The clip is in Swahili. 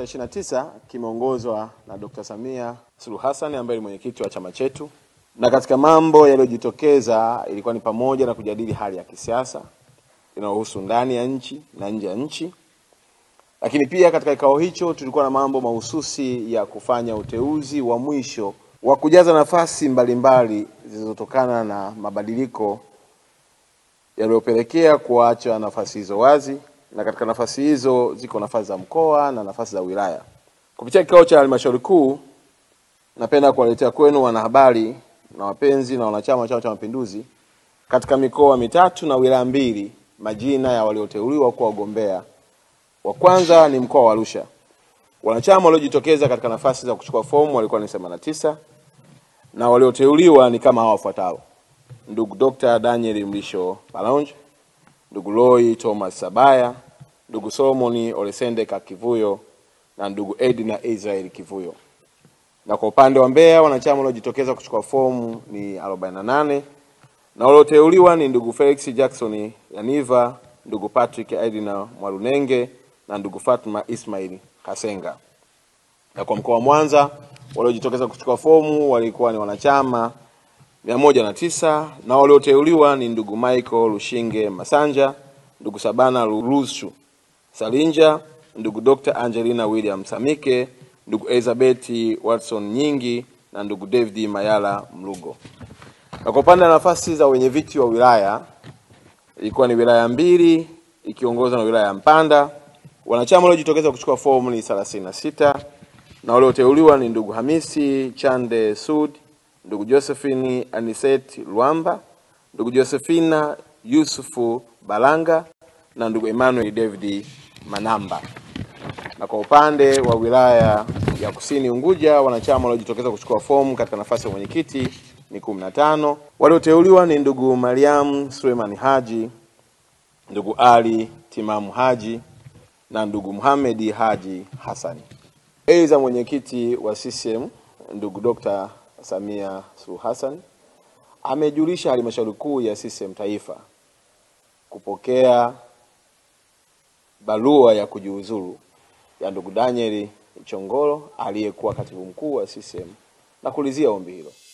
tarehe 29 kimeongozwa na Dr. Samia Suluhu Hassan ambaye ni mwenyekiti wa chama chetu, na katika mambo yaliyojitokeza ilikuwa ni pamoja na kujadili hali ya kisiasa inayohusu ndani ya nchi na nje ya nchi, lakini pia katika kikao hicho tulikuwa na mambo mahususi ya kufanya uteuzi wa mwisho wa kujaza nafasi mbalimbali zilizotokana na mabadiliko yaliyopelekea kuacha nafasi hizo wazi, na katika nafasi hizo ziko nafasi za mkoa na nafasi za wilaya. Kupitia kikao cha halmashauri kuu, napenda kuwaletea kwenu wanahabari na wapenzi na wanachama wa Chama cha Mapinduzi katika mikoa mitatu na wilaya mbili majina ya walioteuliwa kuwa wagombea. Wa kwanza ni mkoa wa Arusha. Wanachama waliojitokeza katika nafasi za kuchukua fomu walikuwa ni 89 na walioteuliwa ni kama hawa wafuatao: ndugu Dr. Daniel Mlisho Balonje, ndugu Roy Thomas Sabaya, ndugu Solomon Olesende Kakivuyo na ndugu Edna Israel Kivuyo. Na kwa upande wa Mbeya wanachama waliojitokeza kuchukua fomu ni 48 na walioteuliwa ni ndugu Felix Jackson Yaniva, ndugu Patrick Edna Mwalunenge na ndugu Fatma Ismail Kasenga. Na kwa mkoa wa Mwanza waliojitokeza kuchukua fomu walikuwa ni wanachama mia moja na tisa na walioteuliwa ni ndugu Michael Lushinge Masanja, ndugu Sabana Rusu Salinja, ndugu Dr. Angelina William Samike, ndugu Elizabeth Watson Nyingi na ndugu David Mayala Mlugo. Na kwa upande wa nafasi za wenyeviti wa wilaya ilikuwa ni wilaya mbili ikiongozwa na wilaya ya Mpanda. Wanachama waliojitokeza kuchukua fomu ni 36 na walioteuliwa ni ndugu Hamisi Chande Sud, ndugu Josephine Aniset Lwamba, ndugu Josephina Yusufu Balanga na ndugu Emmanuel David Manamba. Na kwa upande wa wilaya ya Kusini Unguja, wanachama waliojitokeza kuchukua fomu katika nafasi ya mwenyekiti ni 15. Walioteuliwa ni ndugu Mariam Suleiman Haji, ndugu Ali Timamu Haji na ndugu Muhamedi Haji Hassani. Aidha, mwenyekiti wa CCM ndugu Dr. Samia Suluhu Hassan amejulisha halmashauri kuu ya CCM taifa kupokea barua ya kujiuzulu ya ndugu Daniel Chongolo aliyekuwa katibu mkuu wa CCM na kulizia ombi hilo.